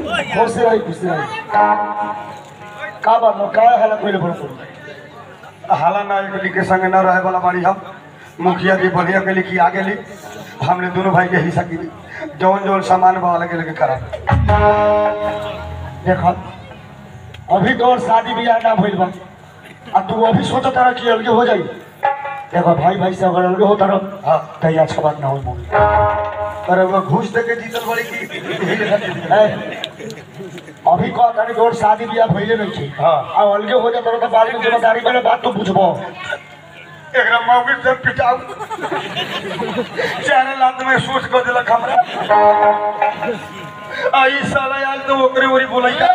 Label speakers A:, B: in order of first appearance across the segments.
A: खुश रही खुश रही का बात नो का हालत पहले बड़
B: हाला ना एक के संग न रहे वाला बाड़ी हम मुखिया जी बढ़िया के लिखी आगे ली हमने दोनों भाई के हिस्सा की जौन जौन सामान बा लगे लगे करा
A: देखो अभी तो और शादी ब्याह ना भइल बा आ तू अभी सोचत रहा कि अलगे हो जाई देखो भाई भाई से अगर अलगे होता रहो
B: हाँ
A: तो आज के बात ना होई मोगी
B: अरे वो घूस दे के जीतल बड़ी की यही लेखा जीती।
A: ए, अभी कह तारी कि और शादी ब्याह भइले नहीं छी
B: हाँ।
A: आ अलगे हो जाता रहो तो बाद में जिम्मेदारी वाले बात तो पूछबो
B: एकरा मौके से पिटाऊ चारे लात में सोच कर दिलक हमरा आई साला आज तो ओकरे ओरी बोलैया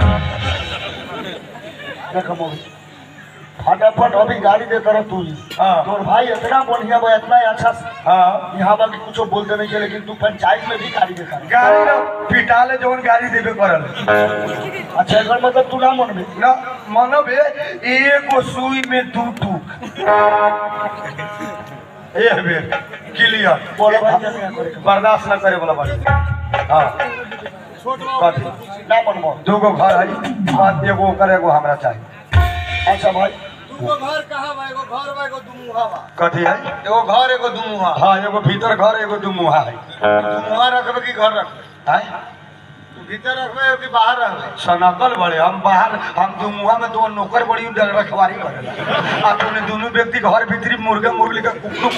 A: देखो मोगी फटाफट अभी गाड़ी देता रह तू ही
B: हाँ।
A: तोर भाई इतना बढ़िया बा इतना अच्छा से
B: हाँ
A: यहाँ बाकी कुछ बोलते नहीं के लेकिन तू पंचायत में भी गाड़ी देता रह
B: गाड़ी ना पिटाले जौन गाड़ी देबे करल
A: अच्छा एकर मतलब तू ना मन में
B: ना मानव एगो सुई में दू टूक ए बे क्लियर
A: बोलो भाई जल्दी ना करे
B: बर्दाश्त न करे वाला बाड़ी हाँ कथी
A: ना मन में
B: दूगो घर है बात एगो ओकर एगो हमरा चाहिए
A: अच्छा भाई
C: दूगो घर कहाँ बा एगो घर बा एगो दुमुहा बा
B: कथी है
C: एगो घर एगो दुमुहा
B: हाँ एगो भीतर घर एगो दुमुहा है
C: दुमुहा रखबे कि घर रखबे
B: हैं?
C: तू भीतर रखबे कि बाहर रखबे
B: सनकल बड़े हम बाहर हम दुमुहा में दो नौकर बड़ी डर रखवारी करेला आ तूने दोनों व्यक्ति घर भीतरी मुर्गा मुर्गी का कुकड़ू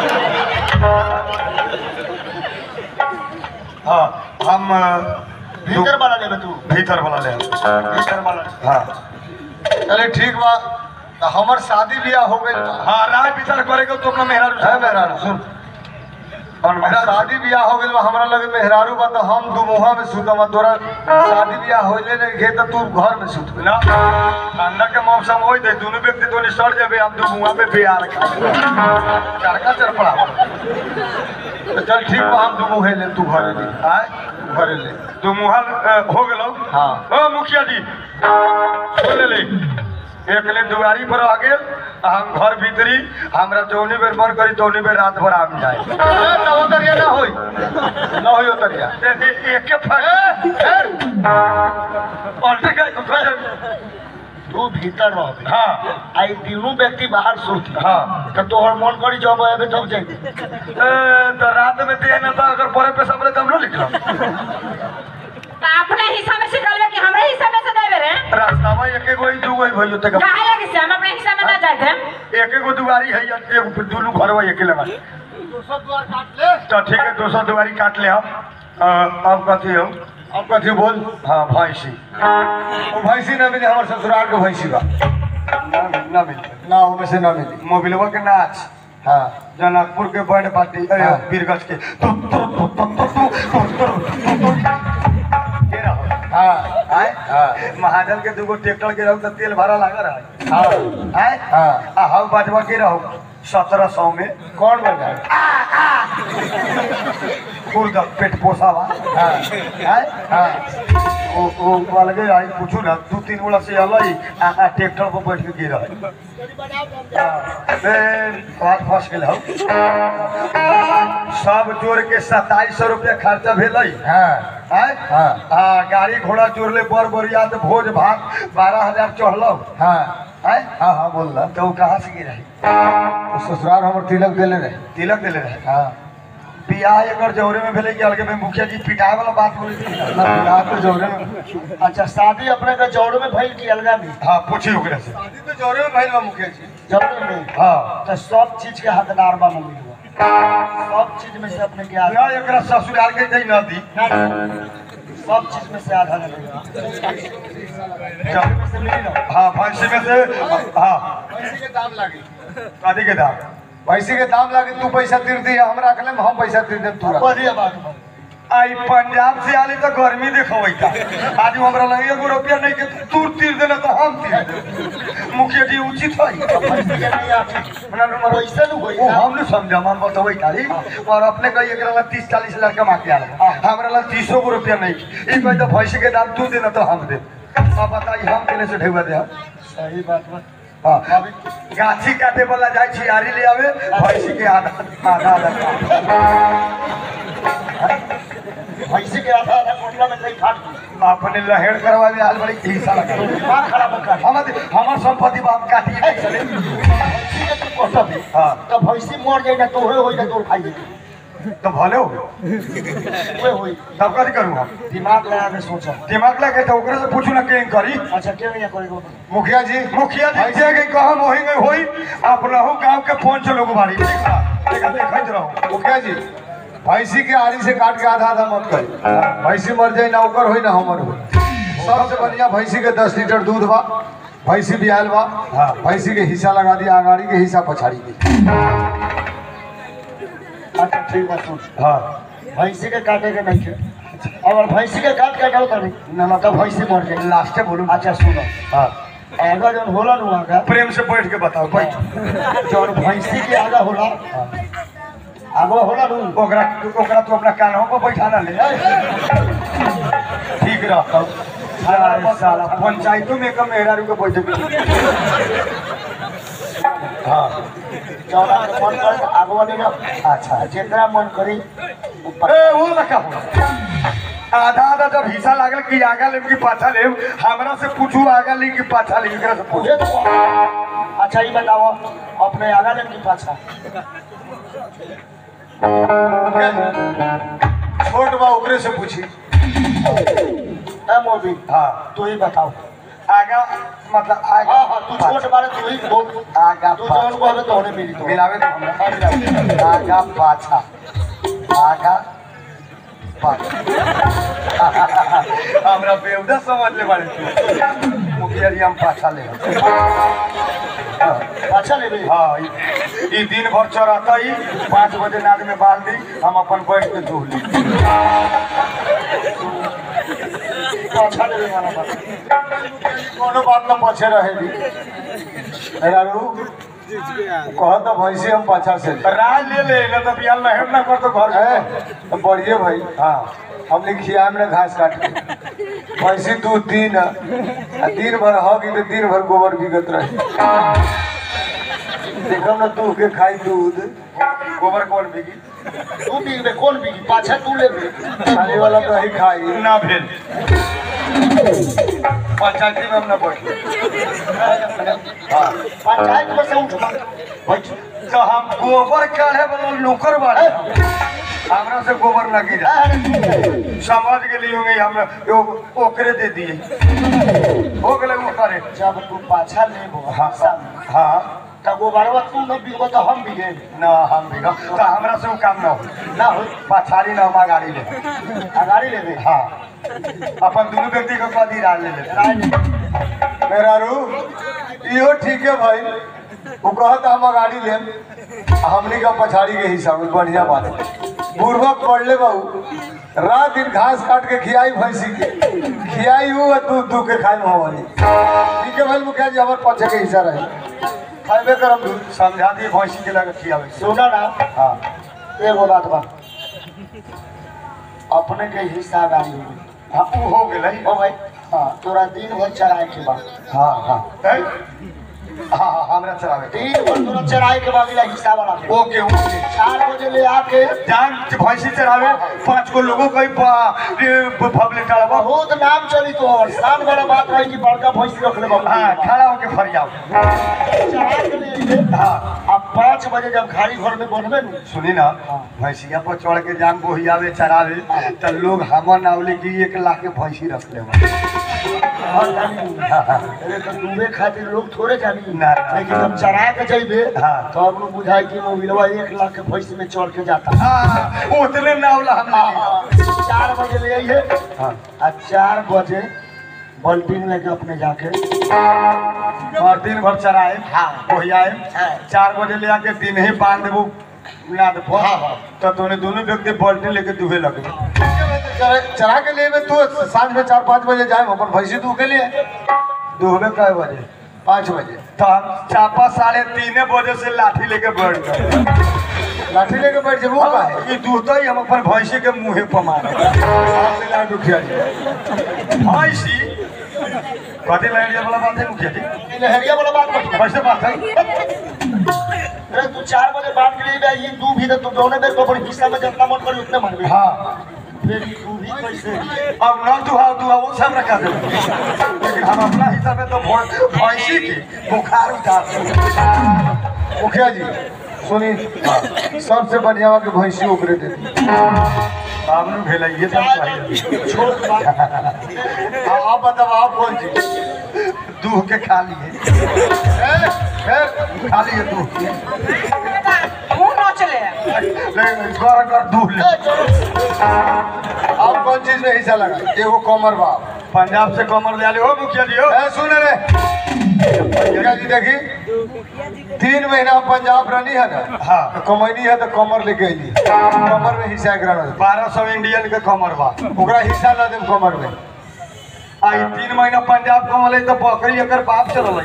B: हाँ हम अ, दु-
A: भीतर वाला लेबे तू
B: भीतर वाला ले
A: भीतर वाला
B: हाँ
C: चले ठीक बा तो हमर शादी ब्याह हो गई बा
B: हाँ राय विचार करेगा तो अपना मेहरा
C: है मेहरारू सुन
B: और
C: अब
B: मेहरा
C: शादी ब्याह हो गइल बा हमरा लगे मेहरारू बा तो हम दुमुहा में सुतम तोरा शादी ब्याह होइले नहीं गे तो तू घर में सुत
B: ना ठंडा के मौसम हो दे दोनों व्यक्ति तो सड़ जाबे हम तो मुंह में बिहार खा चरका चरपड़ा
C: तो चल ठीक बा हम दुमुहे ले तू घरे ले
B: आय
C: घरे ले
B: तू मुहल हो गेलो
C: हाँ।
B: ओ मुखिया जी सुन ले एक ले दुआरी पर आ गेल आ हम घर भीतरी हमरा जौनी बेर मन करी तौनी बेर रात भर आम जाए
C: ना उतरिया ना होई ना होई उतरिया
B: ए- ए- एक के फट पलटे गए
A: तू भीतर रह
B: हाँ
A: आई तीनों व्यक्ति बाहर सोती
B: हाँ
A: तो तोहर मन करी जब आवे तब जाई
B: ए, तो रात में दे ना था अगर परे पे सबरे कम न लिखल
D: तो अपने हिस्सा में से निकलबे कि हमरे हिस्सा में से देबे रे
B: रास्ता में एक एगो ही दूगो ही भइयो तक
D: काहे लगे से हम अपने हिस्सा में ना जाते हैं
B: एक एगो दुआरी है या एगो दुनू घर में अकेले में
C: दूसरा द्वार काट ले
B: तो ठीक है दोसर दुआरी काट ले हम अ, अब कथी हो
C: अब कथी बोल
B: हाँ भैंसी
C: वो भैंसी ना मिले हमारे ससुराल के भैंसी बा
B: ना मिल ना मिल
C: ना वो में से ना मिली
B: मोबिलवा के नाच
C: हाँ
B: जनकपुर के बैंड पार्टी अरे
C: हाँ।
B: बीरगंज के तु, तु, तु, तु, तु, तु, तु, तु, तु, तु। के रहो?
C: हाँ
B: आय?
C: हाँ।
B: महाजन के दूगो ट्रैक्टर के रहो तो तेल भरा लगा रहा
C: हाँ
B: है आय?
C: हाँ।
B: आ हम बाजवा के रहो सत्रह सौ में
C: कौन बन रहा
B: खुर्द पेट पोसावा
C: हाँ
B: आय?
C: हाँ
B: ओ ओ अलगे आई पूछू ना दू तीन गोला से अलई आ आ ट्रैक्टर पर बैठ के गिर है बात फंस गेल हौ सब जोड़ के सत्ताईस सौ रुपया खर्चा भेलै
C: हाँ
B: आय
C: हाँ।
B: आ गाड़ी घोड़ा जोड़ले बड़ बरियात भोज भात बारह हजार चढ़लौ
C: हाँ
B: आय
C: हाँ हाँ बोल रहा
B: तो उ कहाँ से गिर
C: वो ससुराल हमर तिलक देले रहे
B: तिलक दिले रहे
C: हाँ
B: बियाह एकर जौरे में भेलै कि अलगे में मुखिया जी पिटाए वाला बात बोली थी
C: ना बियाह तो जोड़े में
A: अच्छा शादी अपने का जौड़ में भइल की अलगा में
B: हाँ पूछी ओकरे से
C: शादी तो जोड़े में भइल बा मुखिया जी
A: जौड़ में
B: हाँ
A: तो सब चीज के हकदार बा मम्मी हुआ सब चीज में से अपने के आधा
B: ना एकरा ससुराल के दै न दी
A: सब चीज में से आधा लगेगा
B: चल
A: में से मिली ना
B: हाँ भैंसी में से हाँ
C: भैंसी के दाम लागी
B: कथी के दाम
C: भैंसी के दाम लागी तू पैसा तीर दी हम रख ले हम पैसा तीर दे तू रख
A: बढ़िया बात बा
B: आई पंजाब से आली तो गर्मी देखबै का आज हमरा लगे एगो रुपया नहीं के तू तीर देना तो हम तीर दे मुखिया जी उचित है
A: पैसे के नहीं आती
B: हमरा नंबर
A: पैसे न होई
B: वो हम न समझा हम बतबै खाली और अपने कही एकरा ला तीस चालीस लड़का मांग आला हमरा ला तीसो गो रुपया नहीं ई कही तो भैंसी के दाम तू देना तो हम दे अब बताई हम केने से ढेवा दे हम
A: सही बात बा
B: हाँ गाछी काटे वाला जाइ छी आरी ले आवे भैंसी के आधा आधा आधा
A: पैसे के आधा आधा कोटी हिस्सा में कहीं फाट गई
B: अपने लहेड़ करवा में आल बड़ी हिस्सा लगा
A: दिमाग खराब मत कर
B: हमर हमर संपत्ति बाप काटिए नहीं चले
A: भैंसी के तू कटब है
B: हाँ।
A: तो भैंसी मर जाए ना तो होए होई ना तोर खाई जाए
B: तो भले हो
A: होए होई
B: तब कथी करूँ हम
A: दिमाग लगा के सोचो
B: दिमाग लगे तो ओकरे से पूछू ना के करी
A: अच्छा क्यों नहीं करेगा
C: मुखिया जी
B: मुखिया जी जे के कहम होई गई होई अपनहु गांव के पांच लोग बाड़ी देखा देखा देखत रहो
C: मुखिया जी भैंसी के आरी से काट के आधा आधा मत करी भैंसी मर जाए ना ओकर होई ना हमर होई सबसे बढ़िया भैंसी के दस लीटर दूध बा भैंसी बियाल बा
B: हाँ।
C: भैंसी के हिस्सा लगा दिया आगाड़ी के हिस्सा पछाड़ी के
A: अच्छा ठीक बात सुन
B: हां
A: भैंसी के काटे के नहीं थे अगर भैंसी के काट के डाल कर ना ना तो भैंसी मर जाए
B: लास्टे बोलू
A: अच्छा सुनो
B: हां
A: आगा जौन होला नु आगा
B: प्रेम से बैठ के बताओ बैठ
A: जौन भैंसी के आगा होला आगा होला नु
B: ओकरा ओकरा तू अपना कानों पर बैठाना ले ठीक रह अरे साला पंचायतों में कम मेहरारू के बैठे के हाँ
A: जौन आगे मन करे तो आगवा ले जाओ अच्छा जेकरा मन करी ऊपर
B: ए वो लखा हो आधा आधा जब हिस्सा लागल कि आगा लेम कि पाछा लेम हमरा से पूछू आगा ली कि पाछा ली एकरा से पूछ
A: ये तो अच्छा ये बताओ अपने आगा लेन की पाछा
C: छोट बा ओकरे से पूछी
A: ए मोदी
B: हाँ
A: तू ही बताओ
B: आगा मतलब आगा
A: हाँ हाँ तू छोट बारे तू ही बोल
B: आगा
A: तू जौन को हमें तोड़े मिली तो
B: मिलावे तो हमरा आगा पाछा आगा पाछा हमरा बेवदा समझ ले बारे तू मुखिया जी हम पाछा ले
A: अच्छा ले भाई
B: हाँ ई ई दिन भर चढ़ाता ही पाँच बजे नाद में बांध दी हम अपन बैठ के धो ली
A: अच्छा ले भाई माना बात
C: कोनो बात ना पछे रहे दी मेहरारू कह तो भैंसी हम पाछा से
B: राय ले ले ना तो बियाल लहर ना कर तो घर
C: है
B: में
C: तो बढ़िए भाई
B: हाँ
C: हमने खिया में घास काट के भैंसी दूध दिन आ दिन भर हगी तो दिन भर गोबर बिगत रहे देखो ना तू के खाई दूध
B: गोबर कौन बिगी
A: तू भी बे कौन भी पाछा तू ले बे
C: खाने वाला तो ही खाई
B: ना भेल पंचायती में हम ना बैठ हाँ
A: पंचायत में से उठ बैठ
B: तो हम गोबर काढ़े वाला नौकर बाड़े हमरा से गोबर ना गिरा समझ गेली होंगे हम यो- ओकरे दे दिए हो गेले वो करे
A: जब तू पाछा ले बो
B: हाँ
A: सामने
B: हाँ
A: तब वो बारवा तू न बिगो तो हम बिगे
B: ना हम भी तो हमरा से वो काम ना हो
A: ना हो
B: पछाड़ी ना हम गाड़ी ले
A: अगाड़ी ले बे
B: हाँ अपन दोनों व्यक्ति को कदी राज ले ले
A: राय ले
C: मेहरारू इहो ठीक है भाई वो कहत हम गाड़ी लेम आ हमनी का पछाड़ी के हिसाब में बढ़िया बात है बुढ़बक पड़ले बाबू रात दिन घास काट के खियाई भैंसी के खियाई हूँ और दूध दूध के खाई मोहनी ठीक है भाई मुखिया जी हमारे पछे के हिस्सा रहे खाइबे करम दूध
B: समझा दिए भैंसी के लगे खियावे
A: सुना ना
B: हाँ
A: एगो बात बा अपने के हिस्सा गाड़ी हो गई
B: हाँ वो हो गेलै
A: ओ भाई हाँ तोरा दिन भर चराए के बाद
B: हाँ हाँ हैं? हाँ हाँ हमरा चलावे के।
A: दिन भर तोरा चराए के बाद हिस्सा वाला दे।
B: ओके ओके
A: चार बजे ले आके
B: जान भैंसी चरावे पांच को लोगों को फबले चढ़ावा
A: बहुत नाम चली तो और शान वाला बात है कि बड़का भैंसी रख ले बाबू
B: हाँ खड़ा होके फरियाव
A: चढ़ा के ले अइहे।
B: हाँ
A: अब पाँच बजे जब खाली घर में बनबे न
B: सुनी ना भैंसिया पर चढ़ के जान बोहियावे चरावे तो लोग हमर नावले की एक लाख के भैंसी रख ले
A: हर जानी अरे तो डूबे खातिर लोग थोड़े जानी
B: ना, ना।
A: लेकिन जब चढ़ा के जइबे
B: हाँ।
A: तो अब लोग बुझाई कि मोबिलवा एक लाख के भैंस में चढ़ के जाता
B: हाँ उतने नावला हम
A: हाँ, हाँ। चार बजे ले आइए
B: हाँ
A: आ चार बजे बल्टिन लेके अपने जाके
B: और दिन भर चराए
A: हाँ।
B: बोहियाए
A: हाँ।
B: चार बजे ले आके दिन ही बांध देबो नाद पर
A: हाँ, हाँ।
B: तो तोने दोनों व्यक्ति बाल्टी लेके दुहे लगे
C: चरा- चरा के लिए में तू सांझ में चार पाँच बजे जाए अपन भैंसी तू के लिए
B: दुहबे कै बजे
C: पाँच बजे
B: तो हम चापा साढ़े तीने बजे से लाठी लेके बैठ गए
C: लाठी लेके बैठ जाए वो का है
B: ई दूध ही हम अपन भैंसी के मुंहे पर मारे सामने लाए मुखिया जी भैंसी कथी लहरिया वाला बात है मुखिया जी
A: लहरिया वाला बात मत
B: कैसे बात है
A: अरे तू चार बजे बात के लिए ये दू भी तो तू दोनों में तो अपने हिस्सा में जितना मन करी उतने मारबे
B: हाँ
A: फिर तू भी कैसे
B: अब न दुहा दुहा वो सब रखा दे लेकिन हम अपना हिसाब से तो भौ- भैंसी की बुखार उतार देंगे।
C: मुखिया जी सुनी सबसे बढ़िया के भैंसी ओकरे दे दी
B: सामने भेल ये सब चाहिए
A: छोट बात
C: आ- आप बताओ आप कौन चीज
B: दूह के खा लिए
C: ए, फिर
B: खा लिए दूह के
D: मुंह नोचले
B: लेकिन कर कर दूह ले
C: आप कौन चीज में हिस्सा लगा एगो कमर बाप
B: पंजाब से कमर ले आले हो मुखिया जी हो
C: ए सुन रे मुखिया जी देखी तीन महीना हम पंजाब रहनी है ना
B: हाँ।
C: तो कमैनी है तो कमर लेके अली कमर में हिस्सा एकरा ना दे।
B: बारह सौ इंडियन के कमर बा
C: ओकरा हिस्सा ना दे कमर में
B: आई तीन महीना पंजाब कमल तो बकरी एकर बाप चल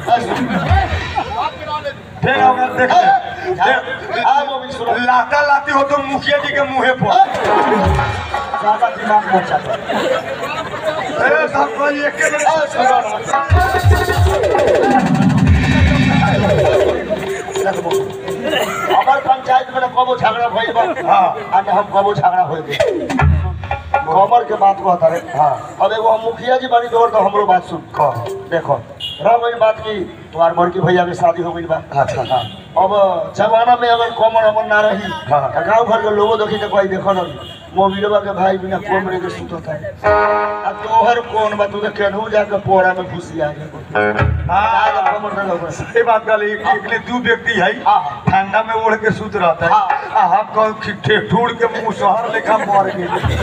B: फिर अगर देख ले फिर-
A: आ वो भी सुनो
B: लाता लाती हो तो मुखिया जी के मुंहे पर
A: ज्यादा दिमाग मत चला
B: ए, सब कोई एके में
A: आ, सुनो ना। देखो, हमार पंचायत में ना कबो झगड़ा भइल बा
B: हाँ।
A: आ ना हम कबो झगड़ा होइल कमर के बात कहता रे
B: हाँ।
A: अब एगो हम मुखिया जी बानी तोर तो हमरो बात सुन
B: कह
A: देखो रह गई बात की तुम्हार बड़की भैया के शादी हो गई बा
B: अच्छा हाँ
A: अब जमाना में अगर कमर अमर ना रही
B: हाँ।
A: तो गाँव घर के लोगों देखी तो कोई देखो ना मोबिलवा के भाई बिना कोमरे के सुतत है आ तोहर कौन बा तू तो केनहू जाके पोरा में घुसी आ गए
B: हाँ
A: कमर ना लग
B: ये बात गल एक एकले दू व्यक्ति है
A: हाँ, हाँ।
B: ठंडा में ओढ़ के सूत रहता है
A: हाँ।
B: आ हम कौन ठेठूड़ के मुंह शहर लेखा मर गए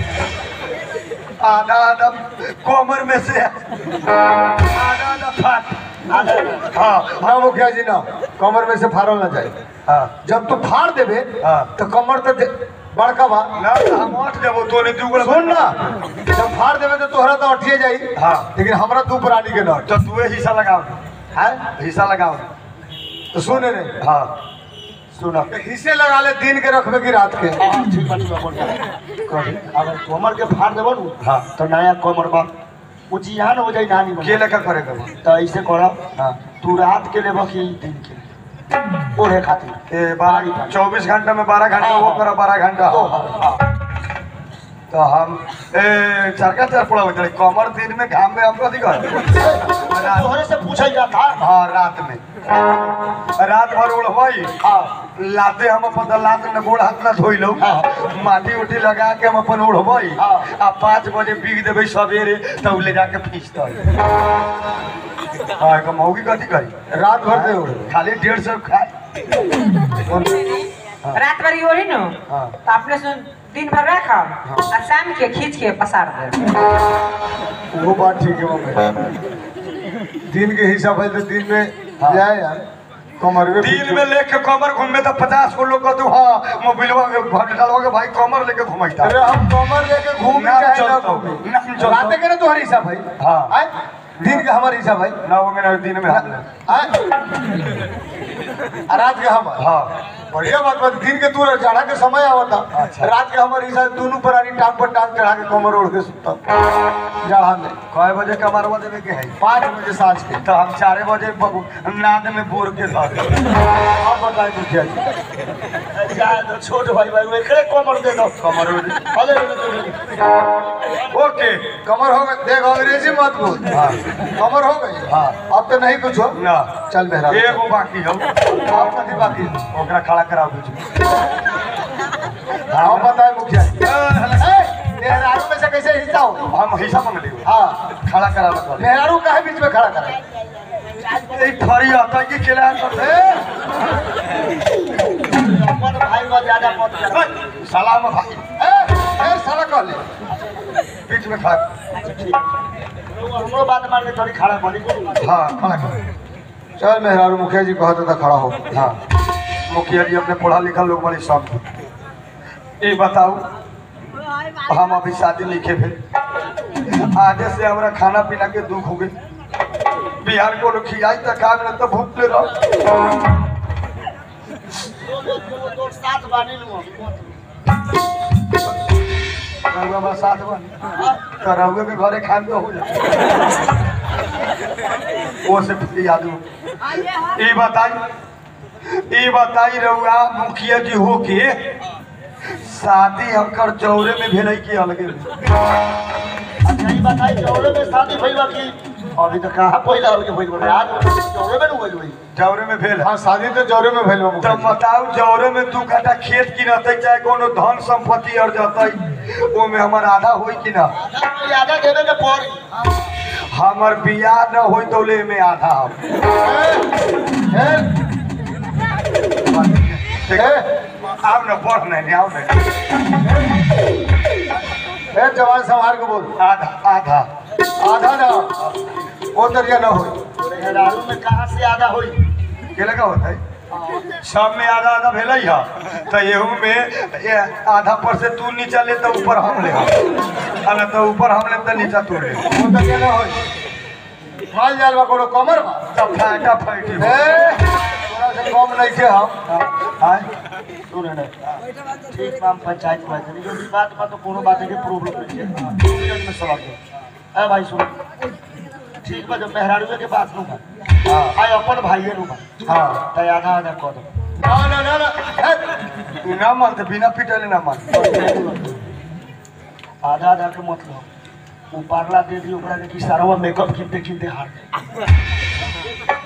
B: आधा आधा कोमर में से आधा आधा फाट हाँ
C: ना मुखिया जी ना कमर में से फाड़ल ना जाए
B: हाँ
C: जब तू फाड़ देबे
B: हाँ।
C: तो कमर तो दे- बड़का बा
B: ना हम उठ देबो तो ने दू
C: सुन ना जब फाड़ देबे तो तोहरा तो अठिए जाई
B: हाँ।
C: लेकिन हमरा दू प्राणी के नट
B: तो तू हिस्सा लगाओ
C: है
B: हिस्सा लगाओ
C: तो सुन रे
B: हाँ
A: सुना
C: तो हिस्से लगा ले दिन के रखबे की रात के
A: हाँ, ठीक बात बा, बोल कही अगर कमर के फाड़ देबो नु
B: हाँ।
A: तो नया कमर बा वो जियान हो जाई नानी
B: के
A: बन
B: लेकर करेगा
A: तो ऐसे करो
B: हाँ
A: तू रात के लेबो कि दिन के ओढ़े खातिर
B: ए बारह चौबीस घंटा में बारह घंटा वो करो बारह घंटा
A: तो
B: हो
A: हाँ,
B: तो हम ए चरका चर पड़ा होता है कमर दिन में घाम में हम कथी कर
A: तोहरे से पूछल जाता
B: हाँ रात में रात भर उड़वाई
A: हाँ
B: लाते हम अपन लात में गोड़ हाथ ना धोई लो माटी उटी लगा के हम अपन उड़वाई
A: हाँ।
B: आ पाँच बजे बीग देवे सवेरे तब ले जाके फीसता हाँ एगो मौगी कथी करी
C: रात भर दे उड़े
B: खाली डेढ़ सौ खाए
D: रात भर योरी नो
B: हाँ।
D: तो अपने सुन दिन भर रखा और शाम के खींच के पसार दे
C: वो बात ठीक है मम्मी दिन के हिसाब है तो दिन में जाए यार कमर में
B: दिन में लेके कमर घूमे तो पचास को लोग कहते हाँ मोबिलवा के भटकालवा के भाई कमर लेके घुमाइता
C: अरे हम कमर लेके घूम
B: नाम
C: चाहे ना
B: चलता
C: घूमे
B: हूँ, नाम चलता
C: रात के ना तुम्हारी हिसाब है
B: हाँ।
C: आय? दिन के हमारे हिसाब है
B: ना वो मेरा दिन में हाथ में
C: आय? आ रात के हमार
B: हाँ
C: बढ़िया बात बात दिन के तू चढ़ा के समय आवता
B: अच्छा।
C: रात के हमारे हिसाब दोनों प्राणी टांग पर टांग चढ़ा के कमर ओढ़ के सुता जाड़ा में
B: कई बजे कमरवा देवे के है
C: पाँच बजे सांझ के
B: तो हम चार बजे बबू नाद में बोर के धर
C: आप बताए मुखिया जी
A: जा तो छोट भाई भाई वो एकरे कमर दे दो
B: कमर
A: अरे रे, रे, रे।
B: ओके
C: कमर हो गई देख अंग्रेजी मत बोल
B: हाँ
C: कमर हो गई
B: हाँ।
C: अब तो नहीं कुछ हो
B: ना
C: चल मेहरा
B: एगो बाकी हो
C: आप कथी बाकी
B: ओकरा खड़ा कराओ बीच में
C: आप बताए मुखिया जी ए, मेहरारू में से कैसे हिस्सा हो
B: हम हिस्सा मांग लियो
C: हाँ
B: खड़ा करा लो
C: मेहरारू काहे बीच में खड़ा करे
B: ए खड़ी आता कि केला कर
A: अपन भाई बा ज्यादा मत कर
B: सलाम भाई
C: ए, ए, साला कह ले
B: बीच में खड़ा
A: हमरो बात मान के थोड़ी खड़ा बनी
B: हाँ खड़ा कर
C: चल मेहरारू मुखिया जी कहते था खड़ा हो
B: हाँ मुखिया जी अपने पढ़ा लिखा लोग बड़े सब ये बताओ हम अभी शादी नहीं के फिर आगे से हमारा खाना पीना के दुख हो गई बिहार को लोग खियाई तक खा मिला तो भूख ले रहो
A: साथ बानी लू
B: रहुआ हमारा साथ बन तो रहुए के घरे खान तो हो जाए वो से फिर याद हो ये बताई ये बताई रहुआ मुखिया जी हो के शादी हमकर जौरे में भेलै कि अलगे में
A: अच्छा ई बताई जौरे में शादी भइल बा कि अभी तो कहाँ पहिला अलगे भइल बा आज जौरे में नु भइल बा
B: जौरे में भेल
C: हाँ शादी तो जौरे में भइल बा
B: तो
C: मुखिया जी।
B: बताऊ जौरे में दू कट्ठा खेत किनतै चाहे कोनो धन संपत्ति और जतै ओमे हमर आधा होई कि ना
A: आधा देवे के पड़ी
B: हमर बियाह न होई तो ले में आधा हो
C: ए, ए,
B: आब न बढ़ नहीं आब नहीं
C: ए जवान संभाल के बोल
B: आधा आधा
C: आधा ना वो तरिया ना हो
A: दारू में कहाँ से आधा होई
B: के लगा होता है सब में आधा आधा भेलै है तो एहू में ये आधा पर से तू नीचा ले तो ऊपर हम ले आ ना तो ऊपर हम ले तो नीचा तू ले
C: वो तरिया ना हो माल जाल बा कोनो कमर बा
B: तब फाटा फाटी
C: ए थोड़ा से कम नहीं के हम
B: आय
A: सुन ना ठीक काम पंचायत में है जो भी बात बा तो कोनो बात के प्रॉब्लम नहीं है मिनट में सवाल दो ए भाई सुन ठीक बा जो मेहरारू के बात नु बा
B: हाँ
A: आय अपन भाई नु बा
B: हाँ
A: तय आधा आधा कर दो
C: ना ना ना ना ए,
B: तू ना मान तो बिना पिटले ना मान
A: आधा आधा के मतलब वो पार्ला दे दी ओकरा के कि सारा मेकअप किनते किनते हार गए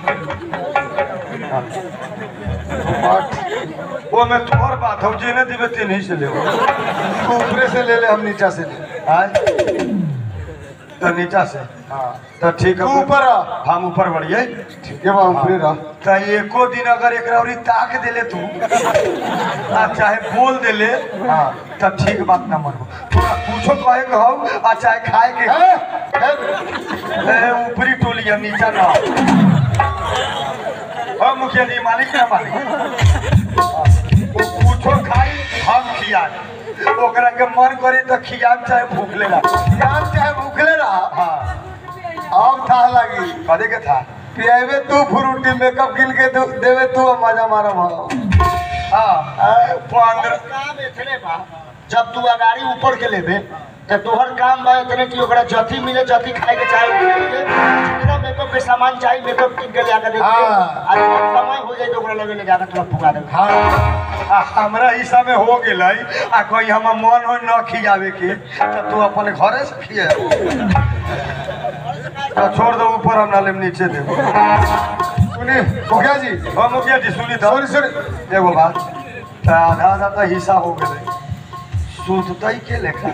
B: वो में तोहर बात हो जेने दिबे तेने से ले
C: तू ऊपरे से ले ले हम नीचा से ले
B: आय तो नीचा से
C: हाँ
B: तो ठीक
C: तू
B: है
C: ऊपर आ
B: हम ऊपर बढ़िए
C: ठीक है बा ऊपरे रह
B: तो एको दिन अगर एक रौरी ताक देले तू आ चाहे बोल देले
C: हाँ
B: तो ठीक बात ना मानबो तोरा कुछो कहे के हौ आ चाहे खाए के
C: ए, ए,
B: ए, ऊपरी टोली है नीचा ना हो मुखिया जी मालिक ना मालिक वो कुछो खाई हम खियाए ओकरा के मन करी तो खियाम चाहे भूख लेला
C: यार चाहे भूखले रहा
B: हाँ
C: अब था लगी
B: कदे के था
C: पियावे तू फ्रूटी मेकअप किन के दू- देवे तू अब मजा मारा भाव
B: हाँ पंद्रह
A: काम इतने बा जब तू अगाड़ी ऊपर के लेबे तो तोहर काम बा इतने कि ओकरा जथी मिले जथी खाए के चाहे उ मिले। जितना मेकअप के सामान चाहिए मेकअप किन के ले दे
C: हाँ।
A: आज जब समय हो जाए तो ओकरा लगे ले जाकर तोरा फुगा देबे
C: हाँ
B: आ, हमरा हिस्सा में हो गेलै आ कहीं हम मन हो न खियावे के तो तू अपन घरे से खिया तो छोड़ दो ऊपर हम ना लेम नीचे दे
C: सुनी मुखिया जी
B: हो मुखिया जी सुनी तो
C: सॉरी सॉरी
B: एगो बात तो आधा आधा तो हिस्सा हो गेलै सुततै के लेखा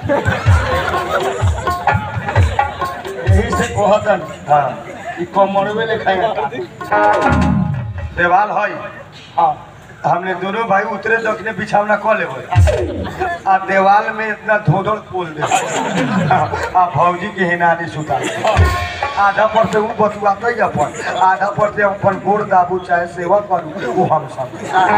A: यही से कहतन
B: हाँ
A: कि कमरवे ले खाएगा
B: देवाल है
A: हाँ
B: हमने दोनों भाई उतरे दखने बिछावना कऽ लेबै आ देवाल में इतना धोधड़ खोल दे आ भौजी के हिनानी सुता आधा पर से ऊ बतुआते अपन आधा पर से अपन गोड़ दाबू चाहे सेवा करू वो हम सब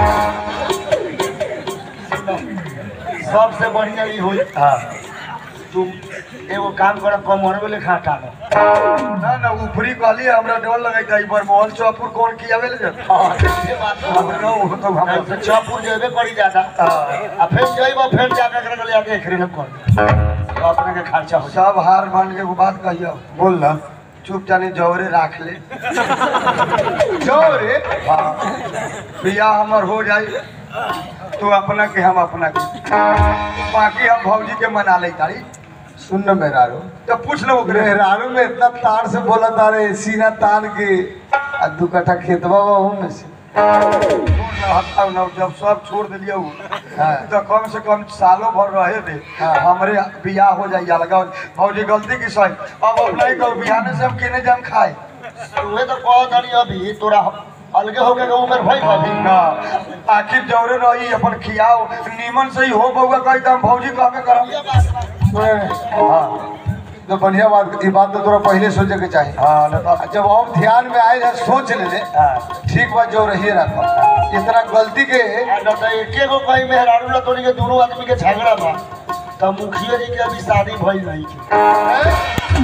A: सबसे बढ़िया ई होई
B: हाँ
A: तुम एगो काम कर कमरवे ले खा टालो
B: ना ना ऊपरी कहली हमरा डर लगैता एक बार मोहन चौपुर कौन कियावे ले जाता
A: हाँ ये बात तो
B: हम ना वो तो हम
A: हम चौपुर जेबे करी ज्यादा आ फिर जइबो फिर जाकर कर ले आके खरीद कर तो अपने के खर्चा हो
B: सब हार मान के एगो बात कहियो
C: बोल ना
B: चुप जानी जौरे राख ले
C: जाओ रे
B: हाँ बियाह हमर हो जाई तू अपना के हम अपना के बाकी हम भौजी के मना ले तारी
C: सुन न मेहरारू
B: तो पूछ लो ओकरे
C: मेहरारू में इतना तार से बोला तारे सीना तान के आ दू कट्ठा खेतवा बा में से
B: हटाओ ना जब सब छोड़ दिलिए उ,
C: हाँ।
B: तो कम से कम सालों भर रहे दे
C: हाँ।
B: हमरे बियाह हो जाई अलगा भौजी गलती की सही अब अपना ही कहो बियाह से हम केने जाम खाए
A: तुहे तो कहत हनी अभी तोरा अलगे हो के उम्र भइल बा अभी
B: ना आखिर जौरे रही अपन खियाओ नीमन से ही हो बउआ कही तो हम भौजी कहबे करम
C: सुने
B: हाँ
C: तो बढ़िया बात ये बात तो तोरा पहले सोचे के चाहिए
B: हाँ ना तो
C: आ जब हम ध्यान में आए हैं सोच ले ले
B: हाँ
C: ठीक बात जो रही रखो इतना गलती के
A: आ न तो एके गो कहीं मेहरारू ला तोनी के दोनों आदमी के झगड़ा बा तो मुखिया जी के अभी शादी भइल नहीं के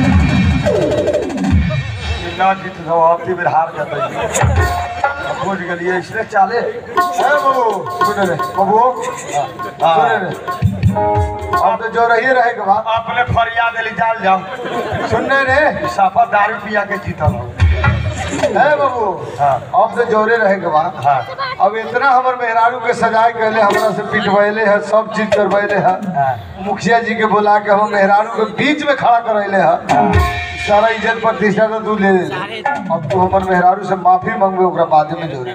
B: ना जीत सब अब बेर हार जाते खोज गेलिए इसलिए चाले
C: ए बाबू सुन रे बाबू
B: हाँ।
C: सुन रे अब तो जो रही रहे के बाद
B: अपने फरियाद एली जाल जाओ
C: सुन रे
B: साफा दारू पिया के जीतल हो
C: है बाबू
A: हाँ।
C: अब तो जोरे रहे के बा
A: हाँ
C: अब इतना हमर मेहरारू के सजाए कहले हमरा से पिटवैले है सब चीज करवैले है
A: हाँ।
C: मुखिया जी के बुला के हम मेहरारू के बीच में खड़ा करैले है सारा इज्जत प्रतिष्ठा तो तू ले ले अब तू हमर मेहरारू से माफी मांगबे ओकरा बाद में जोरे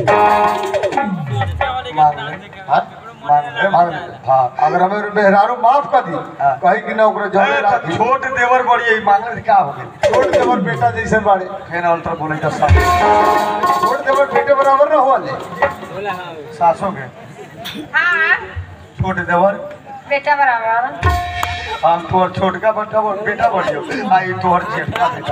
C: मांग ले
A: हाँ मांग ले
C: मांग ले हाँ अगर हमें मेहरारू माफ कर दी
A: हाँ।
C: कही कि ना ओकरा जोरे
A: अरे
C: राखी
A: तो छोट देवर बड़ी है मांगले से का हो गई
C: छोड़ देवर बेटा जैसे बाड़े
A: फेन अल्टर बोले तो सास
C: छोड़ देवर बेटे बराबर ना हुआ ले
A: सासों के
D: हाँ
A: छोट देवर
D: बेटा बराबर
A: हम तोहर छोटका बेटा बोल बेटा बढ़ियो आई तोहर जेठा बेटा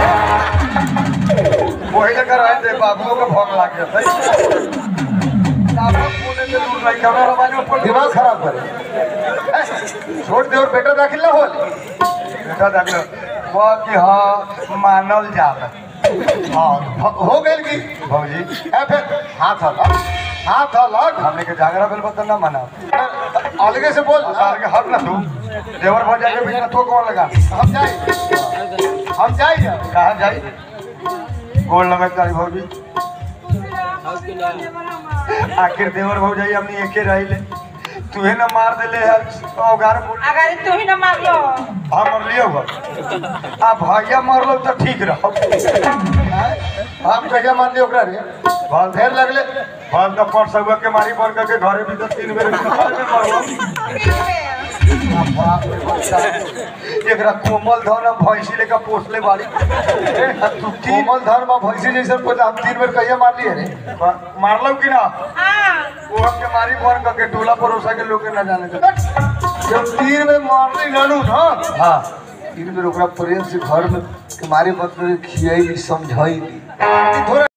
A: वही लगा रहे थे बाबुओं का भोग लाग गया था बाबू बोले तो दूर नहीं कमरा रवानी में पड़
C: दिमाग खराब करे छोड़ देवर बेटा दाखिल ना हुआ ले
A: बेटा देख लो वो कि हाँ मानल जाला
C: हाँ हो- हो गई की
A: भौजी
C: ए फिर हाथ अलग हाथ अलग
A: हमने के जागरा बेल बता ना मना
C: अलगे से बोल
A: सार के हक ना तू देवर भौजा के बीच में तो कौन लगा
C: हम जाए हम जाए
A: कहाँ जाई गोल लगा तारी भौजी आखिर देवर भौजाई हमने एके रही ले तुहे ना मार देले है औगार बोल
D: अगर तू ही न मार लो
A: हाँ मर लियो हुआ आ भैया मर लो तो ठीक रहो
C: हम कहिया मान लियो ओकरा रे
A: भल
C: फेर लगले
A: भल तो पर सगुआ के मारी बन करके घरे भी तो तीन बेर घर में मरलो एकरा कोमल धन हम भैंसी लेकर पोसले बाड़ी तू तीन
C: कोमल धर्म में भैंसी जैसे पहले हम तीन बेर कहिया मार लिए रे
A: मारलो कि ना
D: हाँ
A: वो के मारी बन करके टोला परोसा के लोग के ना जाने दे
C: जब तीन बेर मारली नानू ना
A: हाँ
C: तीन बेर ओकरा प्रेम से घर में के मारे मत खियाई समझाई थोड़ा